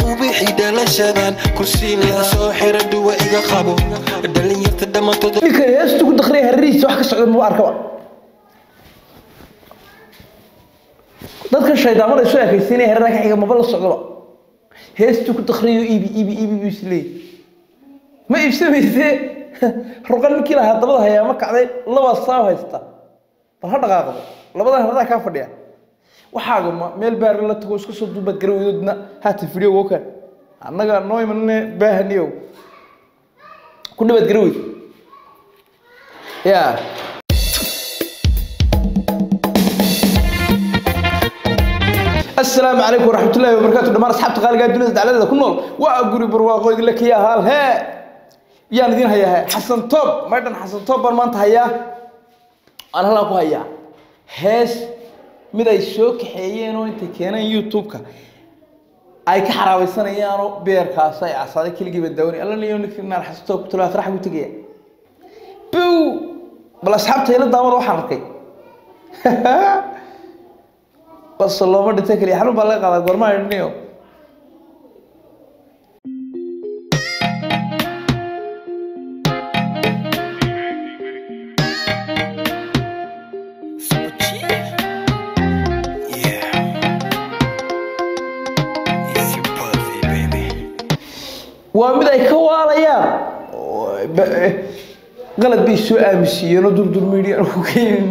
ubixi dhalashadan kursiin la soo xira dhuwa iga qabo dhalinyarta dhammaantood ninkan heestu ku dakriya harrihiisa wax ka socda muu arkaba dadka shaydaamada isu ekaysiinaya hareeraha ka xiga maba la socdaba heestu ku dakriyo iibi iibi iibi buu isleeyahy ma iibsamayse ruqan ninkii lahaa dabada hayaa ma kacday laba saaw haysta bal ha dhaqaaqdo labadan haradaa kaa fadhiya waxaaga ma meel baari la tago iska soo duubaad garawdoodna haatan fidhiyo wokan annaga noo imanne baahaniyow ku dhabaad garawd ya asalaamu calaykum waraxmat ullahi wabarakaatu dhammaan asxaabta qaaligaa dunida dacladada ku nool waa guri barwaaqo idinla kiya haal hee yaan idin hayaa he xasan toob maydhan xasan toob baan maanta hayaa aan halkaan ku hayaa hees mid ay soo kaxeeyeen oo intay keeneen youtube-ka ay ka xaraabeysanayaan beerkaas ay casaaday keligiiba daawani alla niyo ninkaan xasan toob ku talaa farax buu tegaya bow bal asxaabta ila daawada waxaan arkay bas looma dhintay keliya xanuun baa laga qaadaa goormaa idhiniyo waa mid ay ka waalayaan oo ba- eh, qalad bay soo aaminsiiyeen oo durdurmiidiyaan ku keenin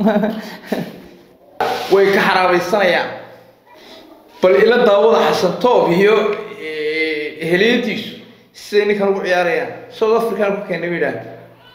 way ka xaraabaysanayaan bal ila daawada xasan toob iyo eh, heliyadiisu siday ninkan ugu ciyaarayaan south african ku keenay bay idhaahda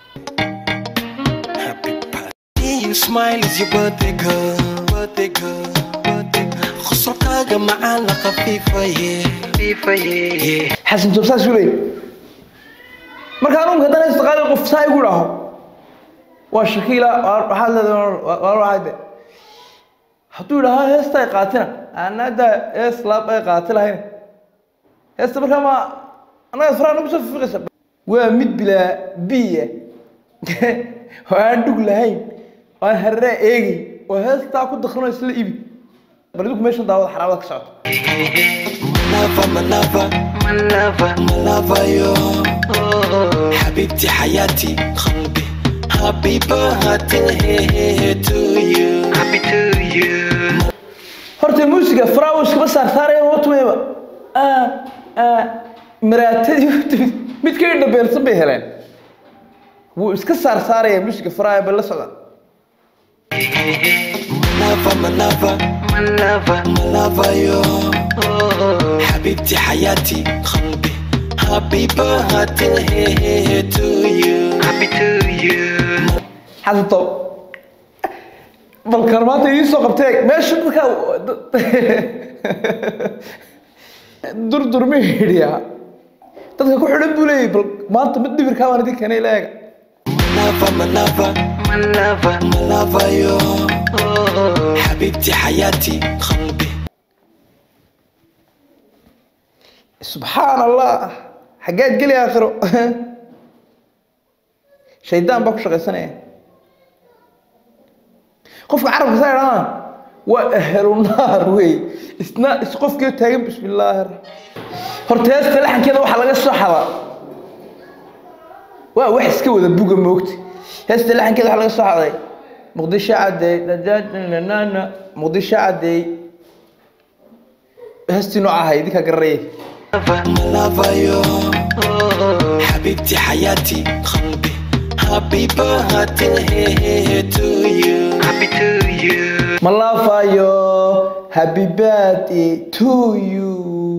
You smile is your birthday girl, birthday girl, birthday girl. Qosolkaaga macaan la khafiifaye, khafiifaye. xasan toob saas u leeyay marka anugu haddana istaqaali qof saa igu dhaho waa shakiila waa- waxaad leedahay waa waxaade hadduu idhahaa heesta ay qaatina anada hees laab ay qaati lahayn heesta markaa ma annaga faraa nagu soo fiiqaysa waa mid bilaa biya oo aan dhug lahayn oo aan hareraa eegay oo heestaa ku dakrino isla ibi bal idinku meeshan daawada xaraabada ka socota Malava, malava, malava, malava yo. حبيبتي حياتي قلبي Happy birthday to you. Happy to you. horta muusiga faraawo iskama saarsaaraya watmayba maraatadii u timid mid ka indhabeelsan bay heleen wuu iska saarsaaraya muusiga faraawo bay la socdaan Malava, malava, malava, malava yo. حبيبتي حياتي قلبي Happy birthday to you. Happy to you. xasan toob balkan maanta idiin soo qabtee meesha dadkaa durdurma hidhiyaa dadka ku xidhan buu leeyahy bal maanta mid dhibirkaa baan idin keenay leega malava malava malava malava yo حبيبتي حياتي قلبي subxaan allah xaggeed geli aakhiro shaydaan baa ku shaqaysanaya qofka carabka saa idhahdaa waa ahlu naar wey isna is qofkii taagan bismi illaahi raxmaan horta heesta laxankeeda waxaa laga soo xadaa waa wax iska wada buga moogta heesta laxankeeda waxaa laga soo xaday muqdisho cadeey nanana muqdisho cadeey heestii nooca ahay idinkaa garanayay malava yo حبيبتي حياتي قلبي Happy birthday to you. Happy to you. Malafayo, happy birthday to you.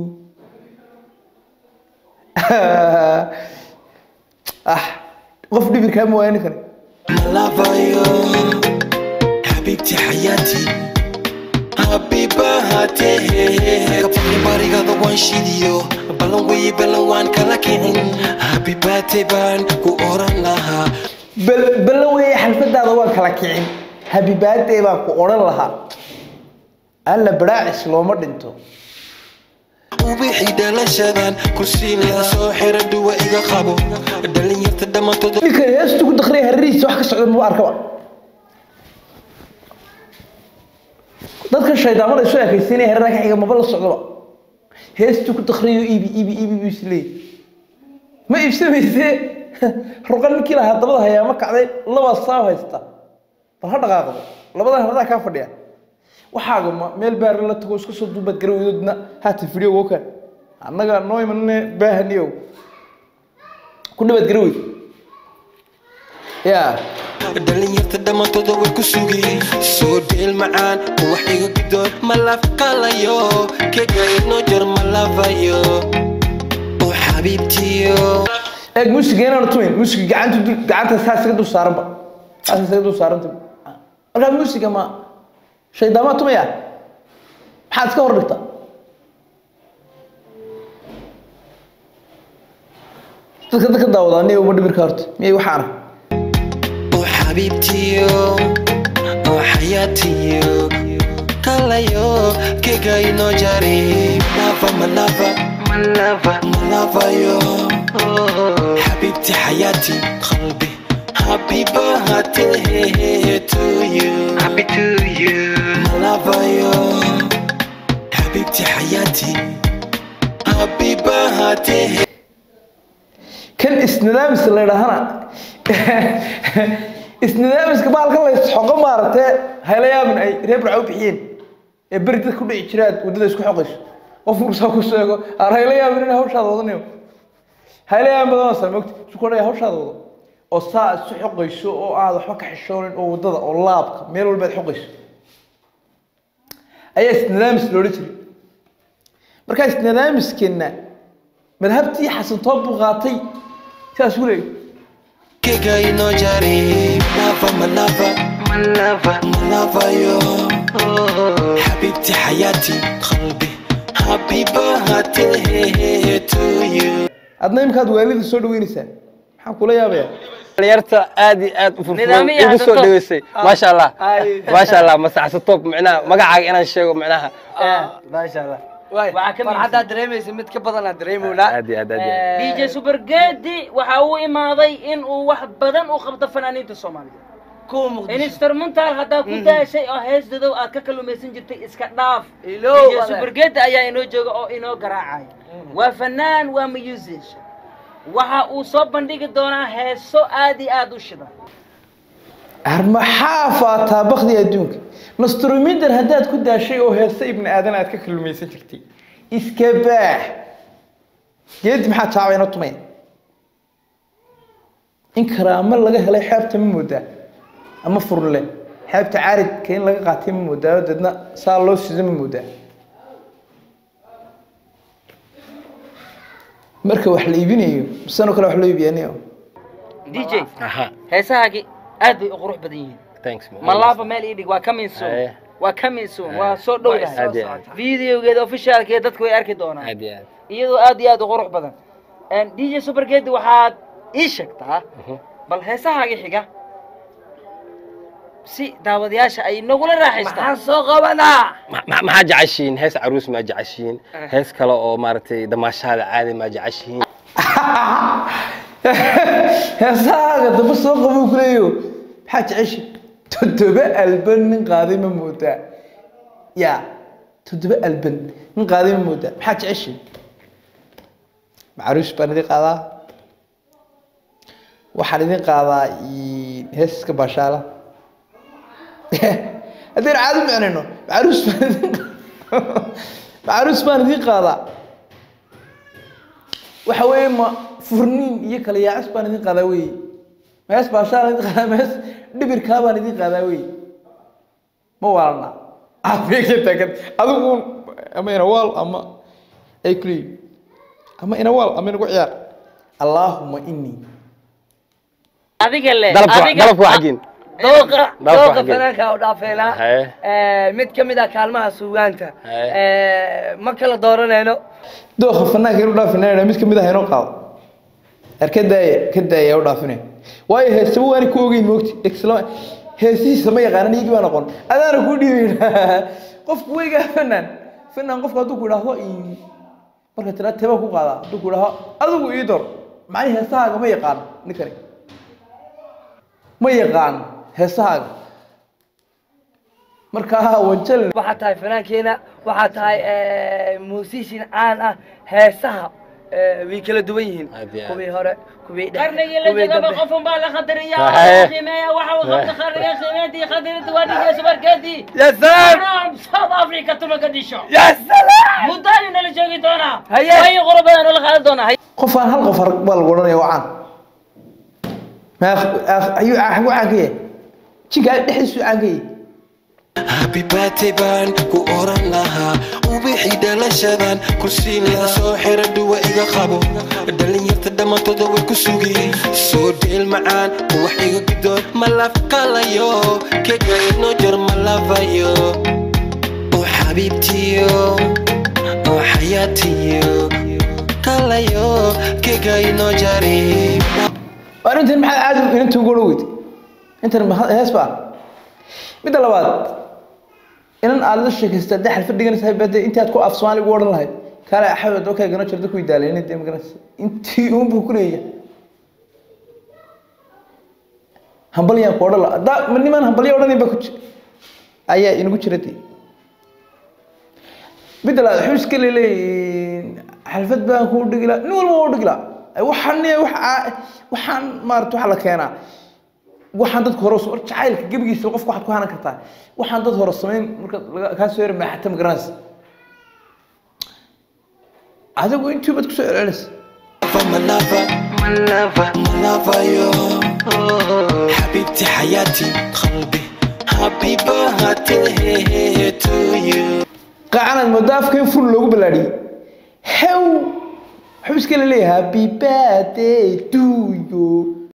ah, qof dhibirkaa ma waayani kare. Malava yo حبيبتي حياتي Happy birthday Kapag barigada waan shidiyo Balan way balan waan kala kicin Happy birthday baan ku oran lahaa Bal balan weeye xalfadaada waan kala kicin. Happy birthday baan ku odhan lahaa. Alla baraacis looma dhinto. ubixi dhalashadan kursiin la soo xira dhuwa iga qabo dhalinyarta dhammaantood Ninkan heestu ku dakhriya harrihiisa wax ka socda ma arkaba. dadka shaydaamada isu ekaysiinaya hareeraha ka xiga maba la socdoba heestuu ku dakriyo iibi iibi iibi buu isleeyay ma iibsamayse ruqa ninkii lahaa dabada hayaa ma kacday laba saaw haysta bal ha dhaqaaqdo labadan haradaa kaa fadhiya waxaaga ma meel baar la tago iska soo duubaad garawdoodna haata fidhiyo wokan annaga noo imanne baahaniyow ku dhabaad garawey yaa dhalinyarta dhammaantooda way ku sugeen soo dheel macaan wax iga gidoon ma lafqalayo kega inoo jar ma lafayo oo xabiibtiyo eeg muusiga inaanu tumayn muusiga gacanta dul gacanta saa isaga dul saaranba saas isaga dul saaranta markaa muusiga ma shaydaamaa tumaya maxaad iska hor dhigta dadka dadka daawada aniga uma dhimirka horta miyay waxaan arag oo xabiibtiyo oo xayaatiyo kalayo kega inoo jari lava ma lava ma lava ma lavayo xabiibti xayaati qalbi happy birthday to you happy to you ma lavayo xabiibti xayaati happy birthday kan isnidaamiska la yidhaahana isnidaamiska baalkan la isxoqo maaragtee haylayaamin ay reer burca u bixiyeen ee beri dad ku dhici jiraad waddada isku xoqayso qof mursaa ku sheego aan haylayaamin in hawshaada wadanayo haylayaamin badan saa mogta su ku dhaya hawshaada wado oo saa isu xoqayso oo aad waxba ka xishoonin oo waddada oo laabka meel walba aad xoqayso ayaa isnidaamis loola jiray markaa isnidaamiskeena madhabtii xasantoob buu qaatay sidaas u leeyahy Kega inoo jari lava ma lava ma lava ma lavayo xabiibti xayaati qalbi happy birthday to you adna imkaad waalida soo dhaweynaysaa maxaan kula yaabayaa dhalinyarta aad iyo aad u furfuran Nidaamyo igu soo xasato. dhaweysay maasha allah Ay. maasha allah masaxsa top micnaha magacaaga inaan sheego micnaha maasha allah waxaa ka farxaddaa dareemaysa mid ka badanaa dareemownaa aad iyo aad aad iyo aad. dj supergedi waxa uu imaaday in uu wax badan u qabto fanaaniinta soomaaliya kuwa muqdisho instrumental haddaa ku daashay oo hees dadow aad ka kalumaysan jirtay iska dhaaf Ilow, dj walaal. supergedi ayaa inoo jooga oo inoo garaacaya waa fanaan waa musician waxa uu soo bandhigi doonaa heeso aad iyo aad u shida maxaa faataa bakdi adduunka nastruminder haddaad ku daashay oo heesta ibni aadan aad ka kallumaysan jirtay iska baax geedi maxaa taabayna tumaya in karaamo laga helay xeebta ma moodaa ama furle xeebta caaridka in laga qaatay ma moodaa oo deedna saa loo sido ma moodaa marka wax la iibinayo misanoo kale wax loo iibiyaaniyo dj aha heesahaagi aad bay u qurux badan yihiin thanks man. malaaba meel ii dhig waa coming soon Aye. waa coming soon waa soo dhow Aad iyo aad. videogeeda officialkeeda dadku way arki doonaan aad iyo aad iyadoo aad iyo aad u qurux badan dj supergedi waxaad ii sheegtaa bal heesahaaga xiga si daawadayaasha ay nagula raaxaystaan maxaan soo qabanaa Ma- ma- maxaa jeceshiin hees caruus maa jeceshiin hees kale oo maaragtay damaashaada caadi maa jeceshiin heesahaaga damba soo qabuu ku leeyo maxaa jecesha toddoba alban nin qaaday ma moodaa ya toddoba alban nin qaaday ma moodaa maxaa jecesha macaruus baan idin qaadaa waxaan idin qaadaa i- heesaska baashaala haddaynu caadi u micnayno macaruus baan idin macaruus baan idin qaadaa waxa weeye ma furniin iyo kala yaacis baan idin qaadaa wey mees baashaan idin qaadaa mees dhibirkaa baan idin qaadaa wey ma waalna aadka taagan adigu ama inawaal ama ay kuleeyihin ama inawaal ama inagu ciyaar allaahuma inii adiga le dalabka adiga dalabka waa xaggeen dooqa Dalabka dooqa xaggeen. fanaanka u dhaafeynaa Haye. mid ka mid ah kaalmaha suugaanta Haye. ma kala dooranayno dooqa fanaanka inu dhaafinayna mid kamid ah inoo qaado er ka daaya ka daaya u dhaafinay waayo heesaba waani ku ogeyn moogti isla heesihiisa ma yaqaanan iyagii baan aqoon adaana ku dhiibayn qofku weygaa fanaan fanaan qofku hadduu ku idhaahdo ii- marka tira teba ku qaadaa hadduu ku idhaahdo adigu ii dor macnii heesahaaga ma yaqaan ninkani ma yaqaan heesahaaga markaa wanjal waxaa tahay fanaankeena waxaa tahay musician caan ah heesaha eh, way kala duwan yihiin Aad iyo aad. kuwii hore kuwii dhexe qarnigii la kuwii jogaba dambe qofun baa la khadariya Saxiix. qiimeeya waxa uu qabta qarniga qiimeyntii khadirinta waa dhigay subarkeedii ya salaam Naam, South Africa tuma ka disho ya salaam muddo ayuu nala joogi doonaa Haye. way qoro badan oo la qaadan doonaa Haye. qof aan hal qof arag baa lagu odhanaya waa caan ma ayuu xagu caan ka yahay jinka dhexdiisu caan ka yahay happy birthday baan ku oran lahaa ubixi dhalashadan kursiin laga soo xira dhuwa iga qabo dhalinyarta dhammaantooda way ku sugeen soo dheel macaan wax iga gudoon ma lafqalayo kega inoo jar ma lafayo oo xabiibtiyo oo xayaatiyo kalayo kega inoo jari arrintan maxaa caadi inanta ugu odhan weyday intan ma- hees baa midda labaad inan aad la sheekaysta haddii xalfad dhiganaysa bade intii aad ku af soomaali ugu odhan lahayd kaale axmed oo kaagano jirta ku idaalayna dee magaranaysa intii uunbuu ku leeyahay hambalyaan ku odhan lahaa haddaa ma nimaan hambalyo odhanayn baa ku jira ayaa inagu jira dee midda labaad wuxuu iska leeleeyihin xalfad baan kuu dhigi lahaa nin walba waa u dhigi lahaa Ay, waxaan ne- waxa- waxaan maarata waxa la keenaa waxaan dadka hore usoo- jacaylka gebigiisa qofka waxaad ku hanan kartaa waxaan dad hore samayn marka laga- kaa soo yara maaxata ma garanaysa adigu intii baad kusoo celcelinaysa malava malava malava yo حبيبتي حياتي قلبي حبيبة هاتيه to you qaacanaad moodaa afka in ful loogu ballaadhiyey hew wuxuu iska leeyahay happy birthday to you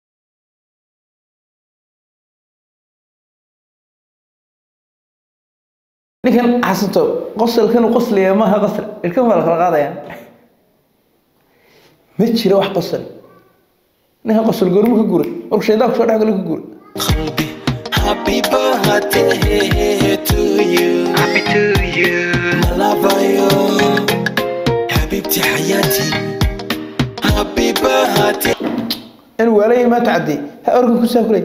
ninkan xasanto qosolkan uu qoslaya maaha qosl ilkan waa la kala qaadaya ma jiro wax qosol ninkan qosol goormu ka guray markuu shaydaanku soo dhex galo ka guray قلبي حبيبة هاتيه to you happy to you malava yo حبيبتي حياتي حبيبة هاتيه in waalaya maa tacadey ha organ ku saakulay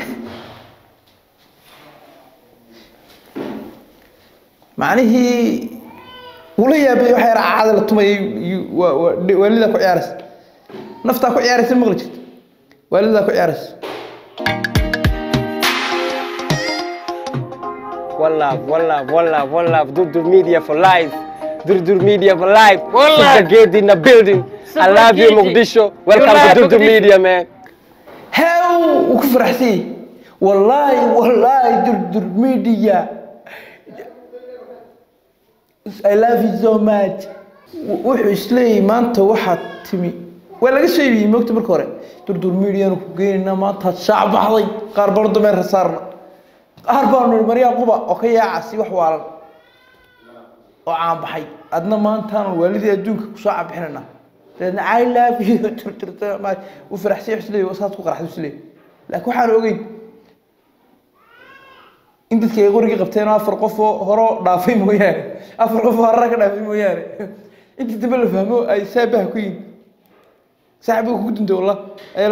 macnihii ula yaabay waxa yara caada la tumayay iyo- waa- waa- dhe- waalidaa ku ciyaaraysa naftaa ku ciyaaraysa maqli jirta waalidaa ku ciyaaraysa One love, one love, one love, one love. Durdur Media for life. Durdur Media for life. One love. Super Gate in the building. I Super love you, Gate. Mogadishu. You Welcome love to Durdur Mogadishu. Media, man. hew uu ku faraxsan yahay wallaahi wallaahi durdur media I love you so much W- wuxuu isleeyahay maanta waxaad timi waa laga soo iibiyey moogta marka hore durdur medianu ku geynayna maanta shaac baxday qaar baan dameer saarna qaar baanu nihi maryaa quba oo ka yaaca si wax waalan oo caan baxay adna maantaanu waalidii adduunka kusoo caabixinayna dabeedna I love you turturta ma u faraxsan yahay isleeyahay saas ku qaraxdo isleeyahay laakiin waxaan ogeyn in dadka ay qorigii qabteen oo afar qof oo horo dhaafay mooyaane afar qof oo harara ka dhaafay mooyaane intii dambe la fahmo ay saabaha ku yihin saaxibiga kugu dintay wallah ayaa la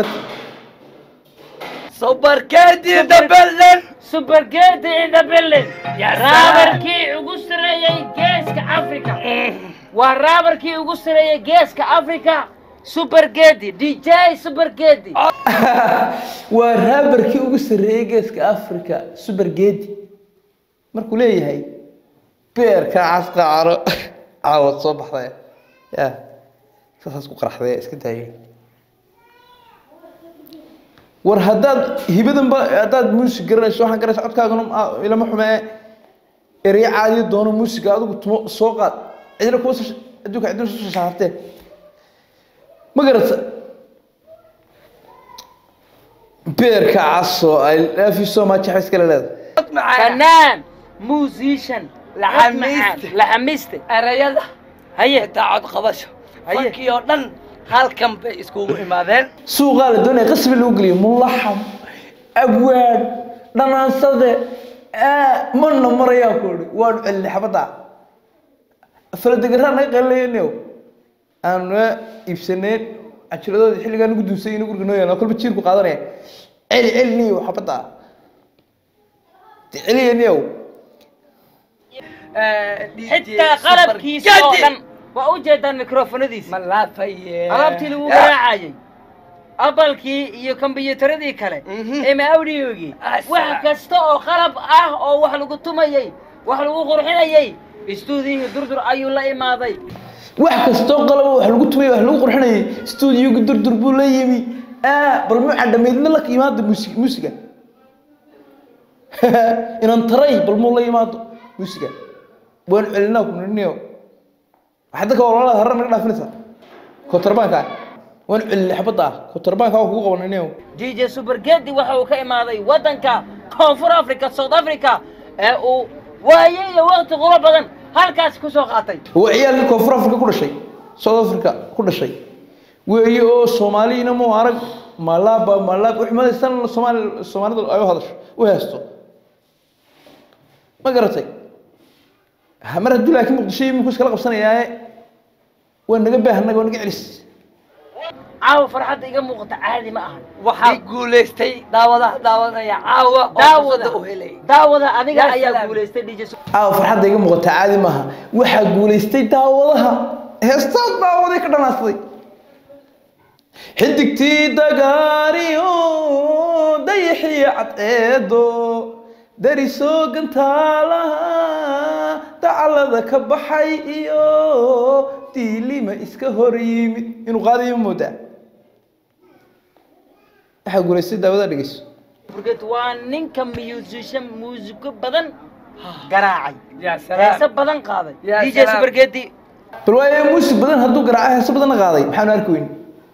subarkeedii dabelen Supergate in the building. Raabarkii ugu sareeyay geeska Afrika. Waa raabarkii ugu sareeyay geeska Afrika. Supergate, DJ Supergate. waa raabarkii ugu sarreeyey geeska africa super gedi markuu leeyahay beerka casqaacano caawad soo baxday ya saasaas ku qaraxday iska daayay war haddaad hibadan ba haddaad muusig garanayso waxaan garanaysa codkaagana ah, ilama xumee erey caadiyo doono muusiga adigu tumo soo qaad cidina kuwa soo- adduunka cidina soo saartee ma garata beerka caso I love you so much waxay iskala leedahay macaan Fanaan, musician, Laxamiiste. laxamiiste. erayada Haye, xitaa cod qabasho Haye. fankii oo dhan halkan bay iskugu imaadeen suuqaa la doonaya qasbi lagu geliyo mulaxam abwaan dhanaansade aa, mana marayaan ku ihi waanu celinay xabadda faladegaraan naga qalilaynayo aan naga iibsanayn cajiradooda xilligaa nagu dunsay ina guriga noo yaala kolba jiirku qaadanaya celi celi niyow xabadda de celiyaniyow xitaa qalabkiisa oo dhan waa u jeedaan mikrofonadiisa ma laafaye alaabtii lagu garaacayay abalkii iyo kombiyuutaradii kale Mhm. ema audiogii Asa. wax kasta oo qalab ah oo wax lagu tumayey wax lagu qurxinayey istuudiyihii durdur ayuu la imaaday wax kastoo qalaba wax lagu tumay wax lagu qurxinayay stuudiyoga durdur buu la yimi aa bal mu cadhameydna la yimaado musi musiga inan taray bal muu la yimaado musiga waan celinaa ku niniyo waxaa dadka walaalada harar naga dhaafinaysaa kotarbaanka ah waan celinay xabadda ah kotarbaanka waa kugu qaban niniyo dj supergedi waxa uu ka imaaday waddanka koonfur africa south africa ee uu waaye iyo waqti quro badan halkaasi ku soo qaatay waa ciyaalkii koonfur africa ku dhashay south africa ku dhashay weeye oo soomaaliyina mu arag malaaba malaab uxmadaysan soomaali soomaalidu ay u hadasho u heesto ma garatay Ha, mar hadduu laakiin muqdisho iyo iminku iskala qabsanayaaye waa naga baahannaga waa naga celis caawa farxadda iga muuqata caadi ma ahan waxaa guulaystay daawadaha daawanaya caawa oo daawada fursada u helay daawada adiga Ya ayaa salaam. guulaystay dj caawa farxadda iga muuqata caadi maaha waxaa guulaystay daawadaha heestaa daawaday ka dhanaastay xidigtii dagaariyo dayaxii cadceedo darisoo gantaalaha dacalada ka baxay iyo diilima iska hor yimid inuu qaadayo moodaa waxaa guulaystay daawada dhegeyso superged waa ninka musician muusiko badan garaacay yaa heese salaam badan qaaday Ya dj salaam. supergedi bal waayo muusig badan hadduu garaaco heeso badanna qaaday maxaanu arki weyn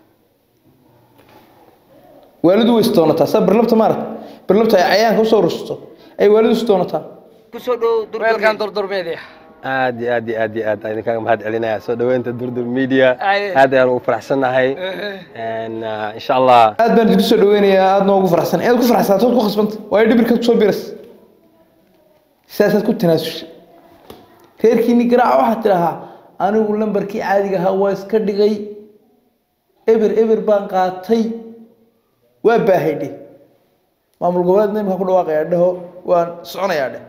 waalidu way isdoonataa saa barlabta maarata barlabta ay cayaanka usoo rusto ay waalidu isdoonataa kusoo dhow weelkan durdur durdurmeedii aad iyo aad iyo aad iyo aad ayaan idinkaga mahad celinaya soo dhaweynta durdur media Aye. aad ayaan ugu faraxsannahay And, uh, insha allah aad baan idinku soo dhaweynayaa aad noogu faraxsan inaad ku faraxsanato ood ku khasbanta waayo dhibirka kusoo biras sidaasaad ku tanaasushay reerkiinni garaaca waxaad tidhahaa anigu lambarkii caadiga ahaa waa iska dhigay eber eber baan qaatay waa baahay dheh maamul goboleedna imika ku dhawaaqayaa dheho waan soconayaa dheh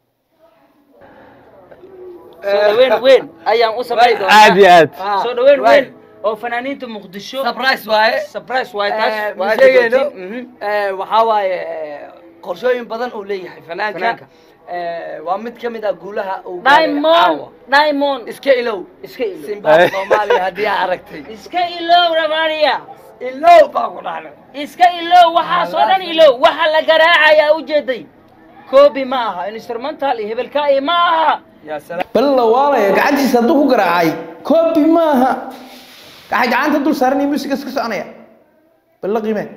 soo dhaweyn weyn ayaan u samayn doonaa aad iyo aad soo dhaweyn Waay. weyn oo fanaaniinta muqdisho surprise waaye surprise waay taas Eh, waa ma sheegayno aad Mhm. Eh, waxaa waaye eh, qorshooyin badan uu leeyahay fanaanka Fanaanka. Eh, waa mid ka mid ah guulaha uu gaaray diamond caawa. diamond iska ilow iska ilow simba soomaaliya haddii aa aragtay iska ilow ramania ilow baa ku dhacday iska ilow waxaasoo dhan ilow waxa la garaacayaa ujeeday koobi ma aha instrumental iyo hebelkaa'i ma aha yaa salaam bal la waalaya gacantiisa hadduu ku garaacay koobi maaha waxay gacanta dul saaran iyo muusiga iska soconaya bal la qiimee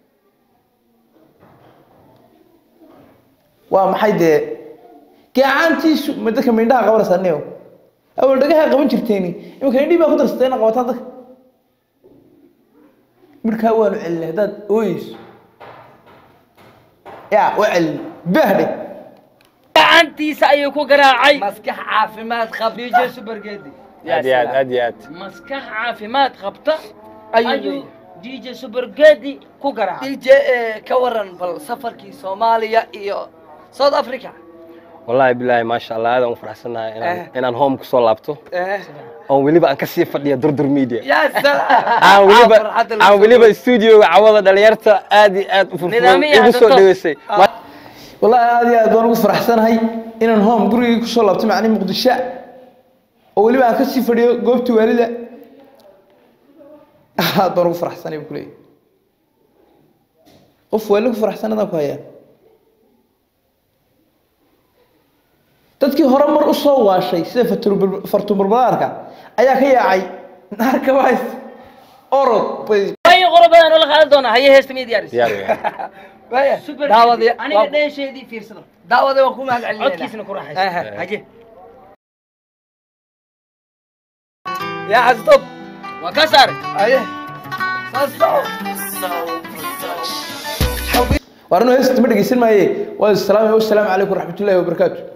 waa maxay dee gacantiisu ma dadka mindhaha qabanaysaa neo awal dhagaha qaban jirteeni imika indhii baa ku darsatay ina qabataan dadka midhkaa waanu celinay haddaad ooyeyso ya waa celin bahdhe gacantiisa ayuu ku garaacay maskax caafimaad qab dj supergedi aad iyo aad aad iyo aad maskax caafimaad qabta Ayuu ayuu leeyahay. dj supergedi ku garaacay dj eh, ka waran bal safarkii soomaaliya iyo south africa wallaahi bilaahi maasha allah aad aan u faraxsannahay inaan Eh. inaan home kusoo laabto Eh, oon weliba aan kasii fadhiya durdur media yaa salaam aan weliba Ah, farxadda la aan soo weliba studioga cawada dhalinyarta aad iyo aad u furfuran Nidaamiya igu soo hadda dhaweysay Ah. والله aad iyo aad baan ugu faraxsanahay inaan home gurigii kusoo laabtay macni muqdisho oo weliba aan kasii fadhiyo goobtii waalida aad baan ugu faraxsanay buu kuleeyahay qof waali ku faraxsan adaan ku hayaa dadkii hore mar u soo waashay sida fatur- fartuurbalaarka ayaa ka yaacay naarka ways orod bay wayo qoro badan oo la qaadan doonaa haye heesta miya diyaaris diyaar weeyaan. Waaya, super daawadii aniga waa- dheesheedii fiirsada daawadii waan ku mahad celinayna codkiisna ku raaxaysa Aha. haye yaa xasdoob waa ka saaray aye saasoo waarno heesta ma dhegeysan maaye waa salaam wasalaamu calaykum waraxmatullaahi wabarakaatu